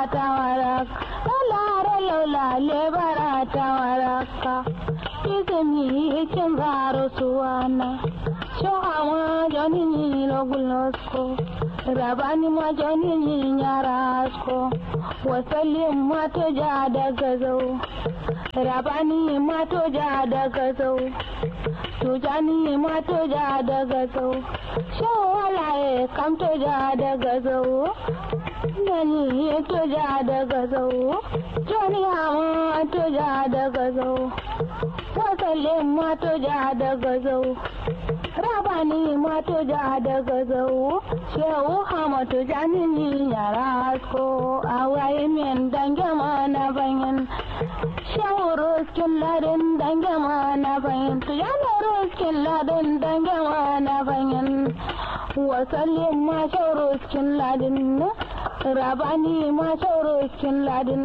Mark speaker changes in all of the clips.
Speaker 1: tawarak lalare laula lebara tawaraka izini kin zaro suwana shohama joni ni logulosko rabani ma joni ni nyarasko wasalin ma to ja daga zau rabani ma to ja daga zau tujani ma to ja daga zau shawalaye kam to ja daga zau nani to ja daga zau joni hama to ja daga zau wasalin ma to ja daga zau rabani ma to ja daga zau shehu hama to jani ni yara asko awaye men dange ma na banyan shehu ruskin ladin dange ma na banyan to jani ruskin ladin dange ma na banyan wasallin ma shehu ruskin ladin rabani ma shehu ruskin ladin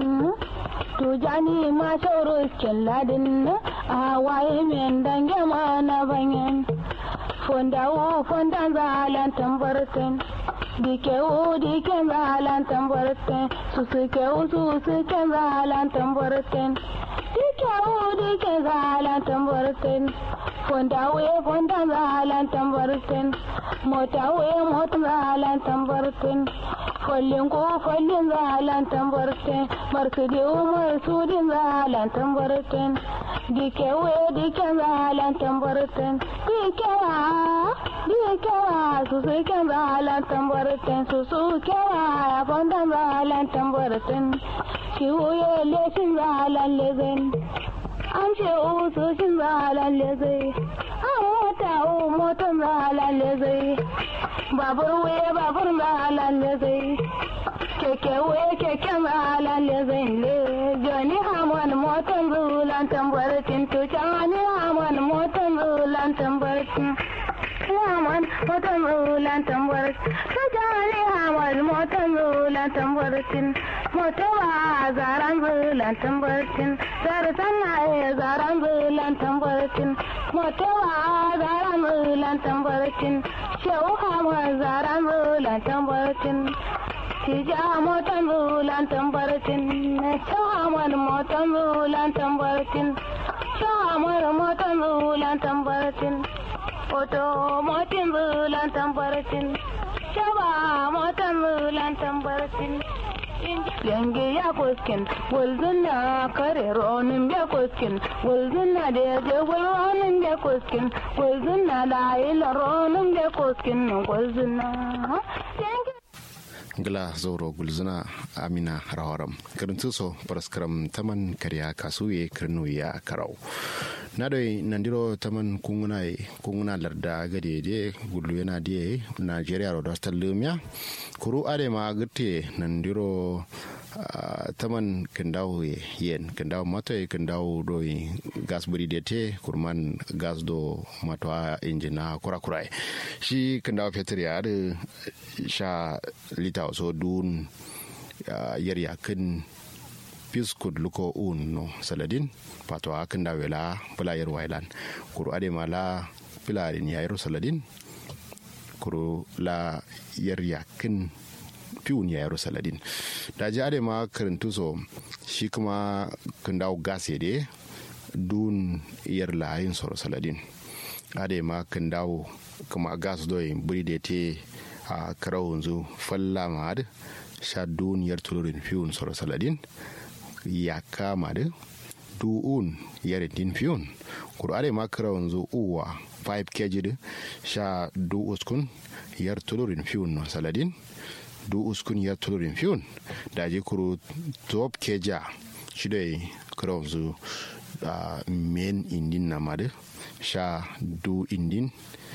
Speaker 1: tujani ma shehu ruskin ladin awaye men dange ma na banyan fondawo fondan zalan tambarten dikewo diken zalan tambarten susukewo susuken zalan tambarten dikewo diken zalan tambarten fondawo fondan zalan tambarten motawo motan zalan tambarten follin ko follin zalan tambarten marsudiwo marsudin zalan tambarten dikewo diken zalan tambarten dikewa dikewa susu ken zalan tambarten susu kewa fondan zalan tambarten kiwo lesin zalan lezen an ce usu shin zalan lezai an mota o motan zalan lezai babur wuye babur zalan lezai keke wuye keken zalan lezai le joni hamon motan zulan tambaratin to cani hamon motan zulan tambaratin hamon motan zulan tambaratin to cani hamon motan zulan tambaratin motowa zaran zulan tambaratin zarsan na zaran zulan tambaratin motowa zaran zulan tambaratin shehu hamon zaran zulan tambaratin Tija motan bulan tambaratin, shahamar motan bulan tambaratin, shahamar motan bulan tambaratin, oto motin bulan tambaratin, shaba motan bulan tambaratin. Yange ya kuskin, wulzun na kare ronin ya kuskin, wulzun na da ya je ronin ya kuskin, wulzun na da ila ronin ya kuskin, wulzun na.
Speaker 2: gila zauro gulzuna amina rawaram karintu so paraskaram taman karya kasuye kirnu ya karau na doi nandiro taman kunguna kunguna larda gade de gulu yana de nigeria ro dostal lumya kuru ade ma gute nandiro Uh, taman kendaw yen kendaw mato e kendaw do gas buri de te kurman gas do mato a injina kura kura shi kendaw fetur ya da sha lita so dun uh, yar yakin piskud luko un no saladin pato a kendaw wela pula yar wailan kuru ade mala pila ya yar saladin kuru la yar yakin fiun ya yaro saladin da ji ade ma karantu so shi kuma kan dawo gas de dun yar layin soro saladin ade ma kan dawo kuma gas do yin buri da te a karau yanzu falla ma da sha dun yar tulurin fiun soro saladin ya kama da du'un yar din fiun kuru ade ma karau yanzu uwa 5 kg da sha du uskun yar tulurin fiun no saladin du uskun ya tulurin fiyon da je kuro top keja shi da kuro zu men indin na madu sha du indin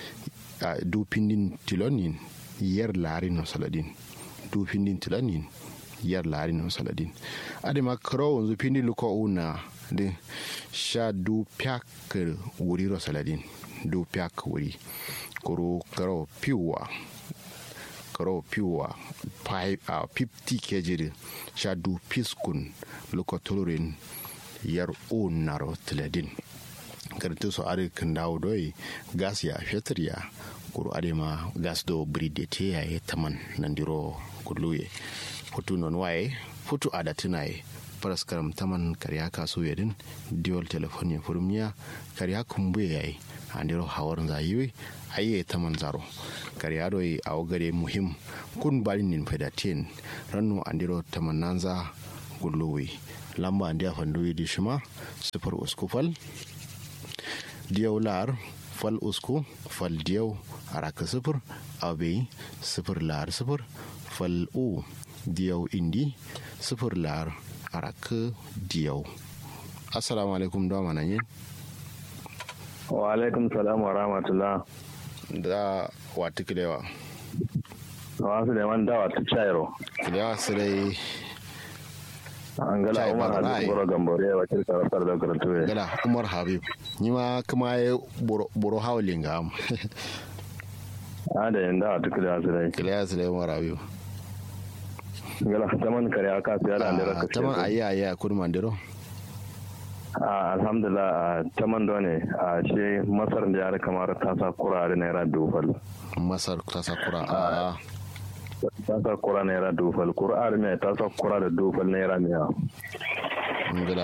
Speaker 2: du pindin tilonin yar larin no saladin du pindin tilonin yar larin no saladin ade ma kuro wanzu pindin luko una de sha du pyak wuri ro saladin du pyak wuri kuro karo piwa karo piwa a 50 kg sha du piskun lokotolorin yar onaro tiladin kartu so are kan dawo doi gas ya fetur ya kuru are ma gas do bride te ya taman nandiro kuluye hotu non waye futu ada tunaye paraskaram taman karya kasu yadin diol telefoni furmiya karya kumbuye yayi andiro hawar zayiwe aye taman zaro karya doi a gare muhim kun bari nin fedatin rannu andiro taman nanza gulluwi lamba andi a fanduwi di shima sifar usku fal diyau lar fal usku fal diyau araka sifir abe sifir lar sifir fal u diyau indi sifir lar araka diyau assalamu alaikum da mana yin
Speaker 3: wa alaikum salam wa rahmatullah
Speaker 2: da wata kilewa
Speaker 3: wasu da man dawa ta cairo
Speaker 2: kilewa su dai
Speaker 3: an gala
Speaker 2: Chai
Speaker 3: umar
Speaker 2: Badrai.
Speaker 3: hadis boro gambore ya wakil sarrafar da karatu
Speaker 2: gala umar habib ni ma kuma ya buru hawlin ga am
Speaker 3: a da yin dawa tuku da su dai
Speaker 2: kilewa su dai umar habib
Speaker 3: gala taman kare aka siya da andira ka
Speaker 2: taman ayi ayi a kudu mandiro
Speaker 3: a alhamdulillah a taman da ne a shi masar da yare kamar ta sa kura da naira dufal
Speaker 2: masar ta sakura a
Speaker 3: ta sa kura naira dufal kura mai ta sa kura da dufal naira miya
Speaker 2: ngila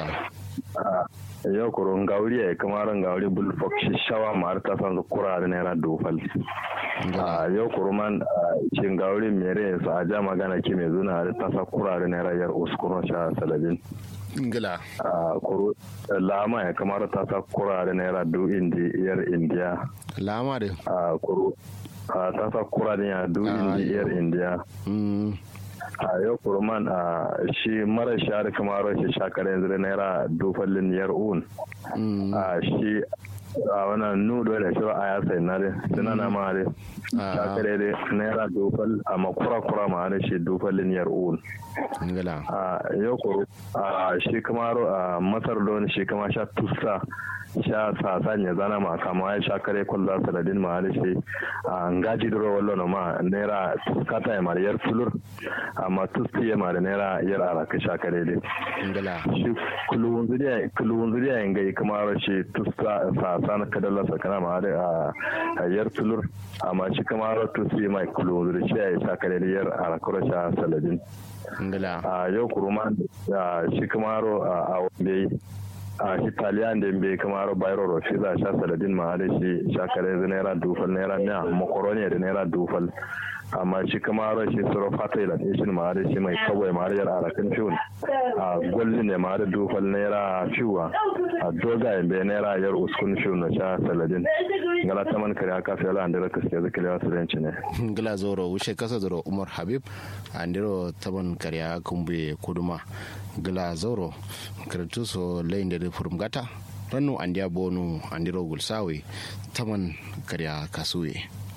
Speaker 3: yau kuro ngauri ya kamar ngauri bulfok shi shawa ma har ta sa kura da naira dufal
Speaker 2: ngila
Speaker 3: a yau kuruman cin gauri mere su a ja magana ke mai zuna da tasa kurare na rayar uskuron sha salabin
Speaker 2: ngila
Speaker 3: a kuru lama ya kamar tasa kurare na yara du indi yar indiya
Speaker 2: lama da
Speaker 3: a kuru a tasa kurare ya du
Speaker 2: Ah,
Speaker 3: indi yar indiya
Speaker 2: mm
Speaker 3: a yau kuruman a shi mara shari kamar shi shakar yanzu da naira dufallin yar un
Speaker 2: mm
Speaker 3: a shi a wannan nudo da shi a ya sai na dai suna na ma dai
Speaker 2: Ah.
Speaker 3: shakare dai naira dufal amma kura kura ma da shi dufallin yar un
Speaker 2: ngila
Speaker 3: a yau ko a shi kamar a masar don shi kama sha tusa sha sasan ya zana ma kama ya sha kare kwallo saladin ma da shi a ngaji duro wallo no ma naira kata ya mara yar fulur amma tusti ya mara naira yar araka sha kare dai
Speaker 2: ngila
Speaker 3: shi kulun zuriya kulun zuriya yin gai kamar shi tusta sasan kadalla sakana ma da a yar fulur amma shi kamar tusti mai kulun zuriya shi ya sha kare da yar araka sha saladin
Speaker 2: ngila
Speaker 3: a yau kuruma a shi kamaro a wambe a shi taliyan da bai kamaro bayro rofi za sha saladin ma da shi shakare da naira dufal naira miya makaroni da naira dufal amma shi kamaro shi suro fata ila ishin ma da shi mai kawai ma da yar arakin fiun a gwalli ne ma da dufal naira fiwa a doga bai naira yar uskun fiun na sha saladin ngala taman kare aka fi ala andira kaske zakalewa su renci ne
Speaker 2: ngila zoro wuce kasa zoro umar habib andiro taban karya kumbe kuduma ngila zoro karatu so layin da furum gata rannu andiya bonu andiro gulsawe taman karya kasuwe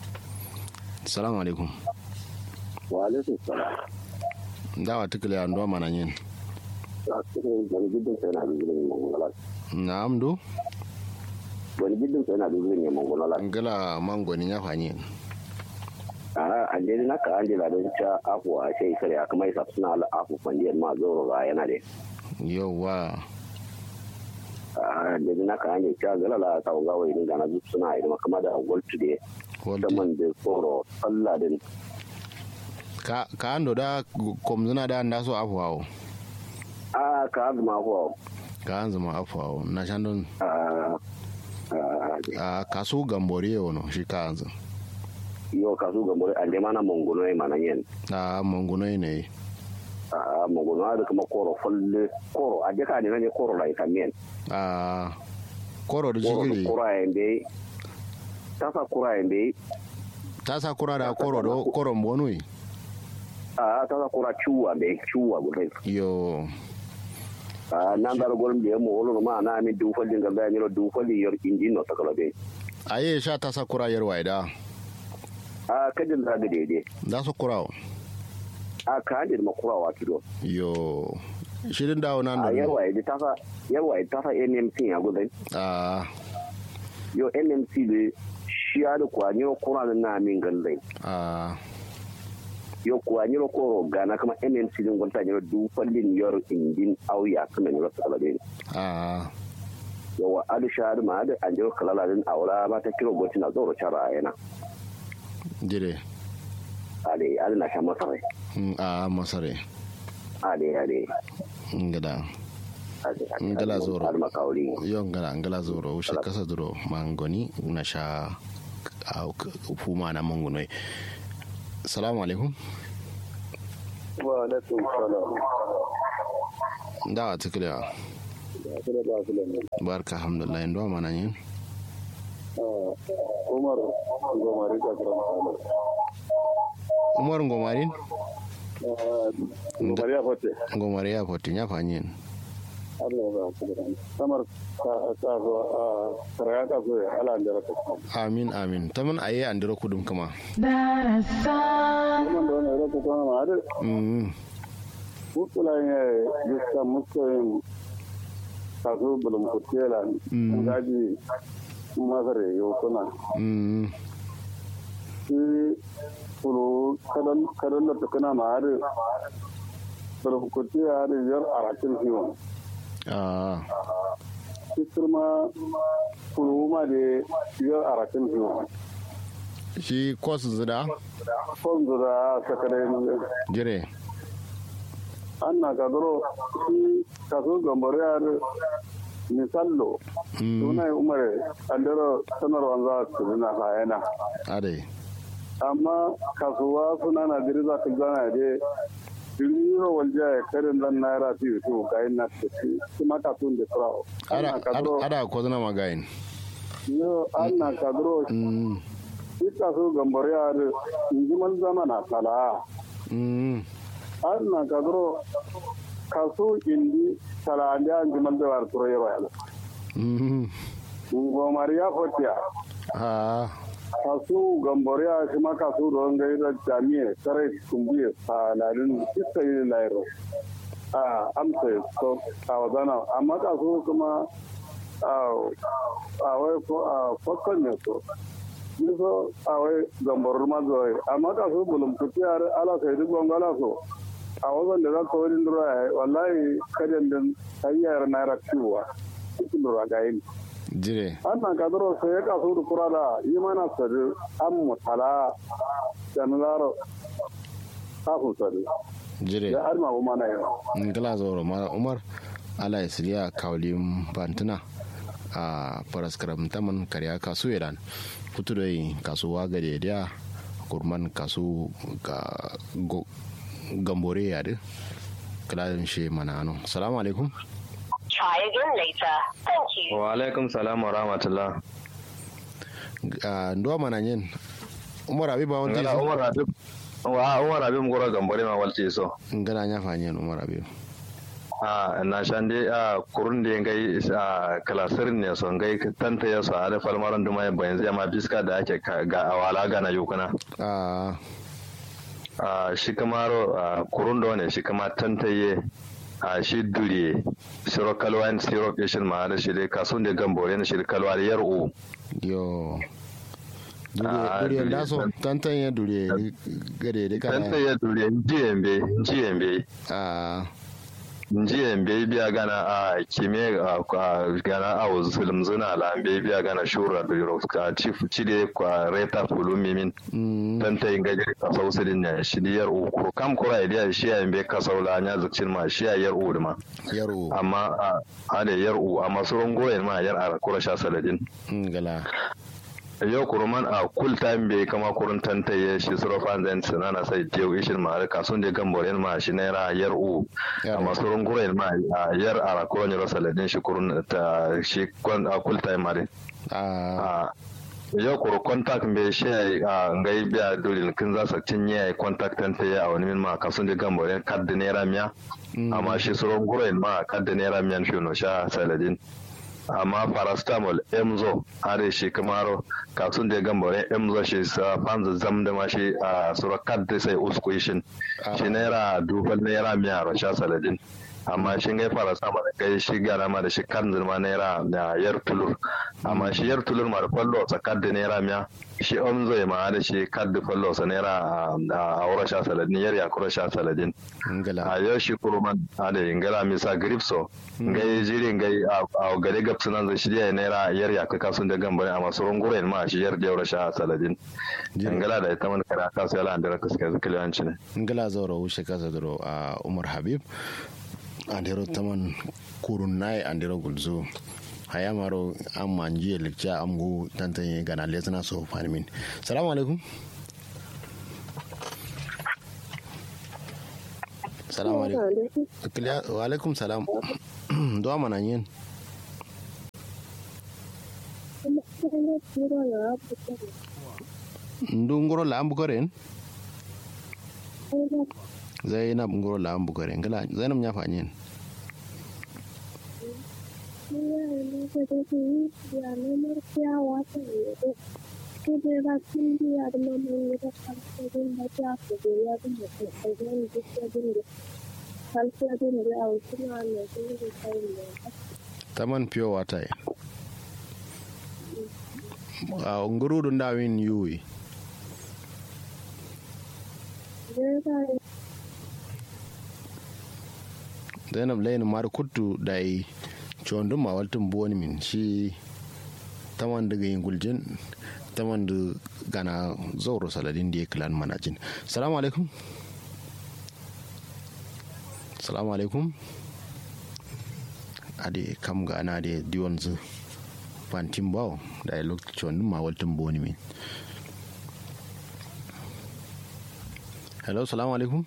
Speaker 2: salamu alaikum
Speaker 4: wa alaikum salam
Speaker 2: dawa tukule ando mana yin
Speaker 4: wani gidan sai na dubu ne mongola
Speaker 2: na'am do
Speaker 4: wani gidan sai na dubu ne mongola
Speaker 2: ngila mangoni ya fanyi
Speaker 4: a ande na ka ande la don ta afu a sai kare aka mai sa suna ala afu fandiyar ma zoro ga yana de
Speaker 2: yauwa
Speaker 4: a ande na ka ande ta gala la ta ga wai dinga na zup suna idan kama da goltu de
Speaker 2: Walti.
Speaker 4: da man de foro Allah din
Speaker 2: ka ka ando da komzuna da anda so afwawo
Speaker 4: a ka azuma ko
Speaker 2: ka anzuma afwawo na shandon
Speaker 4: a
Speaker 2: a kasu gambore wono shi ka anzu
Speaker 4: yo ka su ga mure ande mana mongono e mana yen
Speaker 2: a monguno ne
Speaker 4: a mongono da kuma koro folle koro a ka ne ne koro la ita men
Speaker 2: a koro da
Speaker 4: koro
Speaker 2: jigiri
Speaker 4: koro ende tasa kura ende
Speaker 2: ta sa kura da koro do koro mbonui
Speaker 4: a tasa kura chuwa be chuwa gudai
Speaker 2: yo
Speaker 4: a nan dar golm de mo wolo ma na mi du falli ga ga ni du falli yor injin no takala be
Speaker 2: aye sha ta sa kura yar waida
Speaker 4: a kadin da dede
Speaker 2: da su kura
Speaker 4: a ka dir ma kura wa kido
Speaker 2: yo shirin dawo nan
Speaker 4: a
Speaker 2: da
Speaker 4: yarwa ide tasa yarwa ide tasa NMC ya gudai
Speaker 2: a
Speaker 4: yo NMC de shi ya da kwa ni kura na min gallai
Speaker 2: a
Speaker 4: yo kwa ni ko gana kama NMC din gonta ni du falli yor injin auya kuma ni takala be
Speaker 2: a
Speaker 4: yawa adu shahadu ma adu an jiro kalala din aura ba ta kiro goti na zoro cara yana
Speaker 2: dire
Speaker 4: ale adu na sha masarai
Speaker 2: Mm, a masare
Speaker 4: ade ade
Speaker 2: ngada
Speaker 4: ade
Speaker 2: ngala zoro
Speaker 4: alma kauri
Speaker 2: yo ngala ngala zoro ushe kasa duro mangoni na sha au fuma na mangunoi salamu alaikum
Speaker 3: wa alaikum salam
Speaker 2: da tikira barka alhamdulillah ndo mana yin
Speaker 3: umar gomari ka
Speaker 2: umar ngomarin
Speaker 3: gomari ya fote
Speaker 2: ngomari ya poti nya fanyin
Speaker 3: Allah ya ba ku da samar ka ka zo a saraya ka zo ala andara ka
Speaker 2: amin amin taman aye andiro kudum kama
Speaker 1: darasan
Speaker 3: kuma da wannan rako kuma ma da
Speaker 2: mm
Speaker 3: mutula ne yuska muskoyin ka zo bulum kutela
Speaker 2: Mm.
Speaker 3: ngaji masare yo kuna
Speaker 2: mm
Speaker 3: shi kulu kadan kadan da tukuna ma da bulum kutela da yar arakin hiwon
Speaker 2: ah
Speaker 3: shi kuma kulu ma da yar arakin hiwon
Speaker 2: shi kos zida
Speaker 3: fonzu da sakare
Speaker 2: jire
Speaker 3: an na kadoro shi kaso gambare ya da misallo
Speaker 2: mm
Speaker 3: suna yi umar andero sanarwar za su na hayana
Speaker 2: ade
Speaker 3: amma kasuwa suna na diri za ka zana da diriro walja ya karin zan naira fi su ga yin na tafi su ma kasuwan da surawo an
Speaker 2: ada
Speaker 3: na kadoro
Speaker 2: ada ada ko zana magayin
Speaker 3: yo an na kadoro
Speaker 2: mm
Speaker 3: shi kaso gambare ya da injiman zamana tala
Speaker 2: mm
Speaker 3: an na kadoro kaso indi tala da injiman da war turo yawa yana
Speaker 2: mm
Speaker 3: gomar ya fotiya
Speaker 2: ah
Speaker 3: kasu gamboriya shi ma kasu don gai da jami'a sarai kumbiya saladin iska yi lairo a amsa so a wazana amma kasu kuma a wai ko a fakon ne so ni so a wai gamborar mazuwai amma kasu bulum kuti a ala sai duk gwangwala so a wazan da za ka wani dura ya yi wallahi kadan din hanyar naira ciwa cikin dura ga yin
Speaker 2: jire
Speaker 3: annan kadaro sai ya kasu da kura da yi mana sadi an mutala da nularo kafin sadi
Speaker 2: jire
Speaker 3: ya arma bu mana yau
Speaker 2: ngala zoro mara umar ala isriya kawlim bantuna a paraskaram taman karya kasu iran kutu dai kasuwa gade dia kurman kasu ga go- gambore ya de kalalin she mana ano salamu alaikum
Speaker 5: Try again later. Thank you.
Speaker 6: wa alaikum salam wa rahmatullah
Speaker 2: a ndo mana yin umar abi ba wani
Speaker 6: ngala umar habib wa umar habib ngoro gambore ma walti so
Speaker 2: ngala nya fanyen umar abi
Speaker 6: a na shande a kurun da ngai a kalasir ne so ngai tanta ya so ada falmaran duma ya bayan zai ma biska da ake ka- ga awala ga na yukuna
Speaker 2: a
Speaker 6: a shi kamaro a kurun da ne shi kama tantaye a shi dure siro kalwa and siro kishin ma da shi dai kasun da gambore ne shi kalwa da yar'u
Speaker 2: yo dure
Speaker 6: Ah,
Speaker 2: dure
Speaker 6: dure.
Speaker 2: da so tantan ya dure gade de kana
Speaker 6: tantaye dure jiyembe jiyembe
Speaker 2: a
Speaker 6: jiya bai biya gana a kime a gana a zulum zuna la bai biya gana shura da yoro ka chief chide kwa reta fulu mimin
Speaker 2: mm
Speaker 6: dan ta inga jiri ka sausu din ne shi diyar uku kam kura idiya shi ya bai ka saula nya zukcin ma shi ya yar u ma
Speaker 2: yaro
Speaker 6: amma a ade yar u amma surun gore ma yar a kura sha saladin
Speaker 2: ngala
Speaker 6: yau kuruman a kul time bai kama kurun tantaye shi surofan zan sanana sai tiyau ishin ma ka sun je gamboren ma shi naira yar u
Speaker 2: Yar
Speaker 6: amma
Speaker 2: u.
Speaker 6: surun gure ma a yar a kuron yaro saladin shi kurun ta shi kwan a kul time ma
Speaker 2: a
Speaker 6: a yau kuru contact bai shi a ngai biya dole kin za su cinye ya contact tantaye a wani min ma ka sun je gamboren kad da naira miya
Speaker 2: Mm.
Speaker 6: amma shi surun gure ma kad da naira miyan shi no sha saladin amma paracetamol emzo are shi kamaro kasun da gambore emzo shi sa fanzu zam da ma shi a sura kad da sai usku shin
Speaker 2: Ah.
Speaker 6: shi naira dubal naira miya ro sha saladin amma shi ngai fara sama da kai shi gara ma da shi kan zirma naira da yar tulur amma shi yar tulur ma da fallo tsakar da naira miya shi on zai ma da shi kad da fallo sa naira a aura sha saladin yar ya kura sha saladin
Speaker 2: ngala
Speaker 6: a yau shi kuruman a da ingala misa gripso ngai jiri ngai a gare gapsu nan zai shirya naira yar ya kaka sun da gambare a masu runguren ma shi yar da yaura sha saladin ingala da ita man kara kasu yala andira kaska zikiliyanci ne
Speaker 2: ngala zauro wuce kasa duro a umar habib andero taman kurun nai andero gulzo haya maro an manji lecture am go tantanye gana lesna so farmin salamu alaikum salamu alaikum Kiliya- wa alaikum salam do mana yin ndu ngoro la ambu koren zainab ngoro la ambu koren ngala zainab nya fa yin taman pure water a ngoro do ndawin yuwi zainab layin mar kuttu dai chondum ma waltum boni min shi taman daga yin guljin taman da gana zauro saladin da ya kilan manajin salamu alaikum salamu alaikum ade kam gana da diwon zu fantin bawo da ya lokacin chondum ma waltum boni min hello salamu alaikum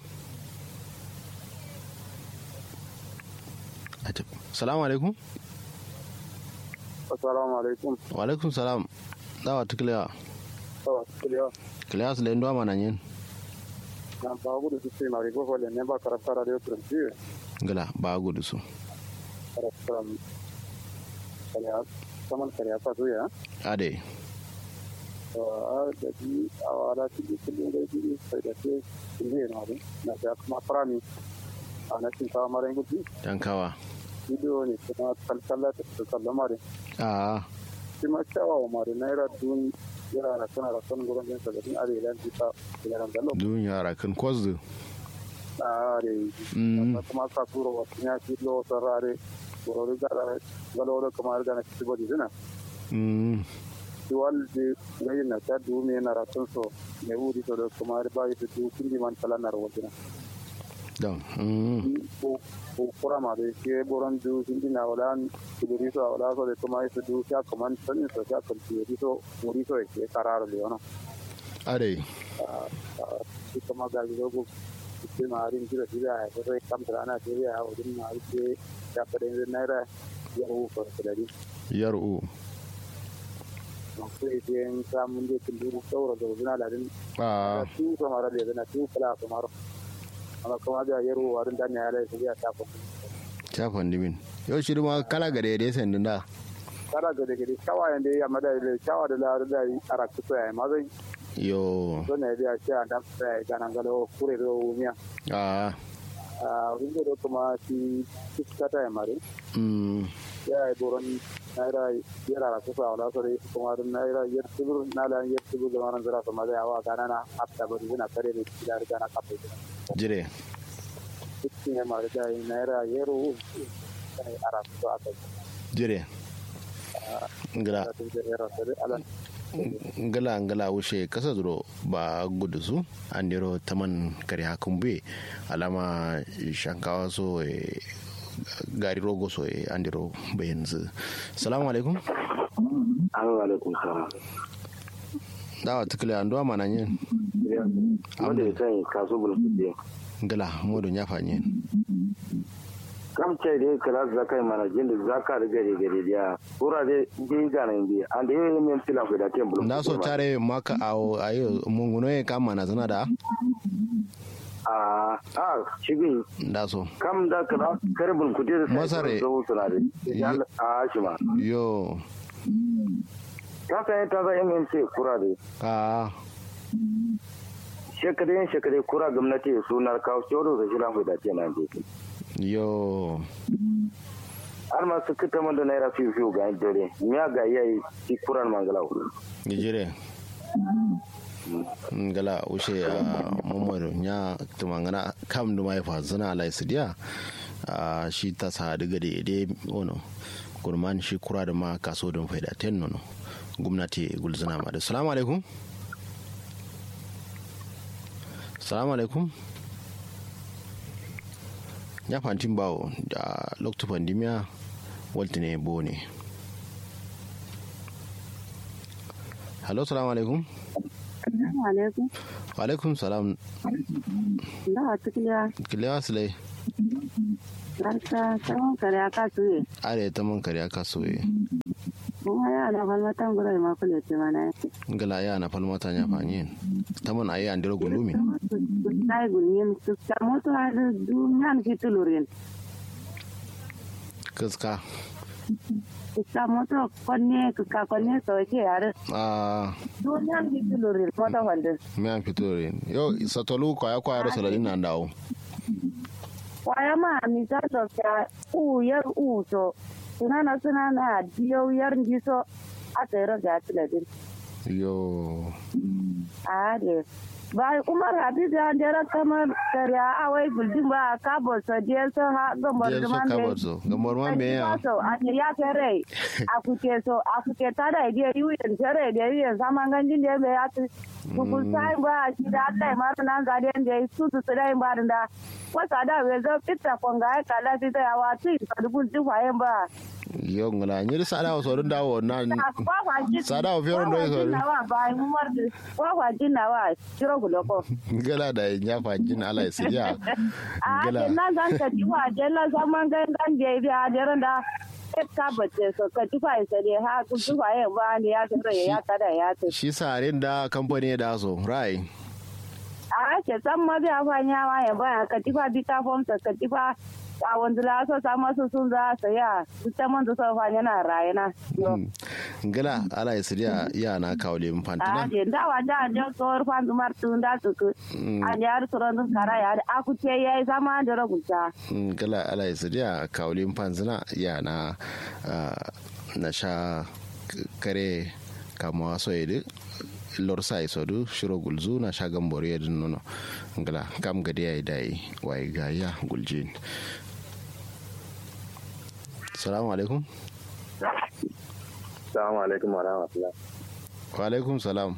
Speaker 2: Ajab. salamu alaikum
Speaker 7: assalamu alaikum
Speaker 2: wa alaikum salam dawa tukiliya
Speaker 7: to kiliyo
Speaker 2: kiliya su lendo mana yin
Speaker 7: na ba gudu su ce mari gofo le ne ba karafta radio turanci
Speaker 2: gala ba gudu su
Speaker 7: karafta kariya saman kariya fa zuya
Speaker 2: ade
Speaker 7: to a da bi a wala ci bi kullum da bi sai da ke ne na bi na ta kuma farami a na cin kawo mara gudu
Speaker 2: dan kawa
Speaker 7: bidiyo ne kuma kalkalla ta su kallama da
Speaker 2: a
Speaker 7: shi ma kyawawa mari naira dun yana da kana da son gurin jinsa da din arewa ta ilaran galo
Speaker 2: dun yara kan kwazu
Speaker 7: are
Speaker 2: Mm.
Speaker 7: kuma ka turo wasu ya fi lo sarare gorori gara galoro kamar gana ci bodi zina
Speaker 2: mm
Speaker 7: duwal de ngayin na ta du me na ratun so ne wuri to da kamar ba yi du kindi man kala na rawajina
Speaker 2: dan mm
Speaker 7: ko ko kura ma de ke boron du kindi na wala kuduri so wala so de kamar su du ya kaman sanin so ya kan ti so muri so ke kararo le ono
Speaker 2: ade
Speaker 7: shi kuma ga gido ko ke ma harin jira jira ya ko kam trana ke ya wajen ma ke ya fada naira ya hu ko da
Speaker 2: yaru
Speaker 7: sai biyan samun da kin duru saura da zuna da din
Speaker 2: a
Speaker 7: su ko mara da zuna su kala ko maro amma kuma da yaro warin da ne ya lai sai ya ta ko
Speaker 2: chafan dimin yau shi ma kala gare da yasan din da
Speaker 7: kara ga da gidi kawa yanda ya mada da kawa da lar da ara ku sai ma zai
Speaker 2: yo
Speaker 7: to ne da ya da sai ga nan galo kure da umiya
Speaker 2: a
Speaker 7: a winda da kuma shi kiskata ya mare
Speaker 2: mm
Speaker 7: ya yi boron naira yara ra kusa wala sore kuma da naira yar tubur na la yar tubur da maran zara kuma da yawa gana na hatta bari zina kare ne da gana kafe
Speaker 2: jire
Speaker 7: cikin ya mara da naira yaro sai ara su aka
Speaker 2: jire ngala
Speaker 7: da tun da yaro sai ala
Speaker 2: ngala ngala wuce kasa duro ba gudu su an dero taman kare hakun be alama shankawa so e gari rogo so e an dero bayan zu salamu alaikum
Speaker 4: Assalamu alaikum salam.
Speaker 2: dawa tukule an duwa mana yin
Speaker 4: Wanda ya sani kaso bulkuɗe.
Speaker 2: ngala modo nyafa yin
Speaker 4: Kam ce dai kala zaka yi mana jinda zaka da gari gari dia. Kura de di gana indi. An da yi min filan ku da tem bulkuɗe.
Speaker 2: na so tare maka awo ayo munguno e kama na zana da
Speaker 4: A a shigin
Speaker 2: da so
Speaker 4: kam da kala kare bulkuɗe da
Speaker 2: Masare.
Speaker 4: zo suna da. Ya a shi ma.
Speaker 2: yo
Speaker 4: Ka san ta za MMC kura de.
Speaker 2: a
Speaker 4: Shekare shekare kura gwamnati sunar kawo shoro da shilan ku da ce nan je.
Speaker 2: yo
Speaker 4: har ma su kita man da naira fiye fiye ga dare miya ga yayi ti kuran mangalau
Speaker 2: gijire ngala ushe a mamadu nya tumangana kam duma ya fa zana ala isidiya a shi ta sa daga da ide ono gurman shi kura da ma kaso don faida ten nono gwamnati gulzana ma da salamu alaikum salamu alaikum ya fantin bawo da lokacin pandemiya walti ne bo ne hello salamu alaikum
Speaker 8: alaikum
Speaker 2: wa alaikum salam
Speaker 8: da wata kiliya
Speaker 2: kilewa silai
Speaker 8: barka tsawon kare aka tuye
Speaker 2: are ta man kare aka soye
Speaker 8: kuma ya na falmatan gurai ma kule ce mana yake
Speaker 2: ngala ya na falmata nya fanyen ta man ayi andiro gulumi
Speaker 8: sai gulmin su ta moto har duniyan ki tulurin
Speaker 2: kaska
Speaker 8: ta moto konne ka konne so ke yare
Speaker 2: a
Speaker 8: duniyan ki tulurin moto wanda
Speaker 2: me an fito rin yo satolu ko ya kwaya rasa ladin nan dawo
Speaker 8: waya ma mi ta so ka u yar u so sunana sunana diyo yar ndiso a tsere ga tiladin
Speaker 2: yo
Speaker 8: a de ba umar habib ya dera kamar kare a wai buldin ba ka bo so je so ha gambar
Speaker 2: Je so
Speaker 8: man
Speaker 2: ka bar so, gambar man me ya?
Speaker 8: so a ne ya kare a kuke so a kuke ta da je yi yin kare da yi yin sama ganjin da be ya tu ku sai ba shi da Allah ma nan ga den da su su da ba da wasa da we zo fitta konga ya kala fi da ya wa tu ka dubun tu fayen ba
Speaker 2: yo ngala nyiri sada o sorun dawo na sada o fioro ndo so ngala da nya fa jin ala isiya ngala
Speaker 8: na zan ka ji wa jella zaman gangan je biya daren da ka bace so ka ji fa isa ne ha ku ji fa yin ba ne ya tsare ya tada ya ce
Speaker 2: shi sarin da kamfani da so rai
Speaker 8: a ke san ma biya fa nya ma ya ba ka ji fa bi ta fom ka ji fa a wanzu la so sa masu sun za su ya ta man su fa yana rayana
Speaker 2: ngala ala isiya ya na kawle mun fantina
Speaker 8: a je da wa da da so fan dumar tun da su ku a yar suran dun kara ya a ku ce yayi sama da ragunta
Speaker 2: ngala ala isiya kawle mun fanzina ya na na sha kare kama so yede lor sai sodu shiro gulzu na shagan bori yadin nono ngala kam gadi ya dai wai ga ya guljin salamu alaikum
Speaker 3: Assalamu alaikum wa rahmatullah.
Speaker 2: wa alaikum salam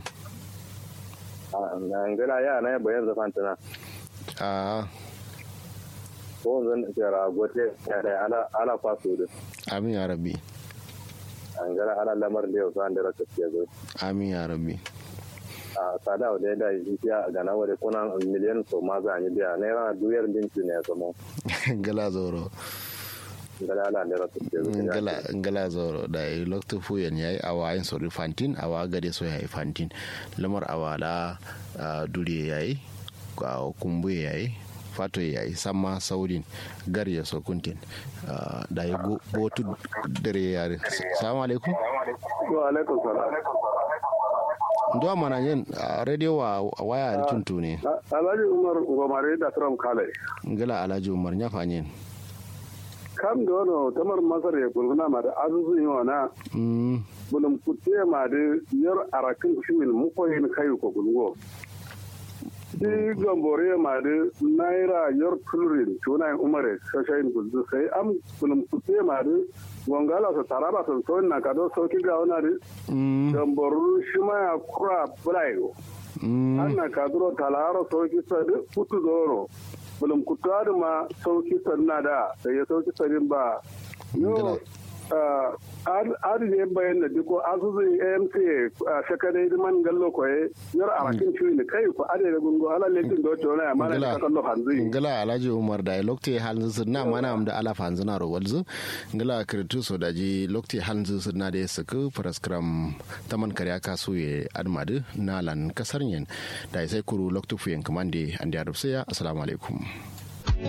Speaker 3: Ngana ya na bayan zafan tana.
Speaker 2: a
Speaker 3: Ko zan kira gote ya da ala ala kwaso da.
Speaker 2: amin ya rabbi
Speaker 3: Ngana ala lamar da yau san da raka ke zo.
Speaker 2: amin ya rabbi
Speaker 3: A sada da da ya ga na wale kuna miliyan so ma za ni biya naira duyar dinki ne samo.
Speaker 2: ngala zoro
Speaker 3: Ngana ala da raka ke zo.
Speaker 2: ngala ngala zoro da yi lokto fuyen yayi awa yin sori fantin awa gade so yayi fantin lamar awala duriye yayi ga kumbu yayi fato yayi sama saurin gar ya so kuntin da yi botu dare yare salamu alaikum
Speaker 3: Wa alaikum salam.
Speaker 2: ndo mana yin radio wa waya tuntu ne
Speaker 3: Alhaji Umar Gomare da Trump Kale.
Speaker 2: ngala alhaji umar nya fanyin
Speaker 3: Kam da wani tamar Masar ya kulguna ma da azuzun yi wana
Speaker 2: mm
Speaker 3: bulum kutte ma da yar arakin shimin mukoyin kai ko gulgo. Shi gambore ma da naira yar tulurin tuna yin umare shashayin gulzu sai am bulum kutte ma da wangala su taraba su sauyin na kado sauki ga wana da
Speaker 2: mm
Speaker 3: gamboru shi ma ya kura bulayo.
Speaker 2: mm
Speaker 3: Anna kaduro talaro sauki sadi kutu zoro. Bulum kutu ma sauki sanna da da ya sauki sadin ba. Yo adi ne bayan da diko azuzun amc shakadai man gallo koye yar arakin ciwi ne kai ko ade da gungo ala lekin do to na mana ka kallo hanzi
Speaker 2: ngala alhaji umar da lokte halin su na mana am da ala fanzu na ro walzu ngala kirtu so da ji lokte halin su na da suku praskram taman kare aka so ye admadu na lan kasar yin da sai kuru loktu fuyen kamande an da assalamu alaikum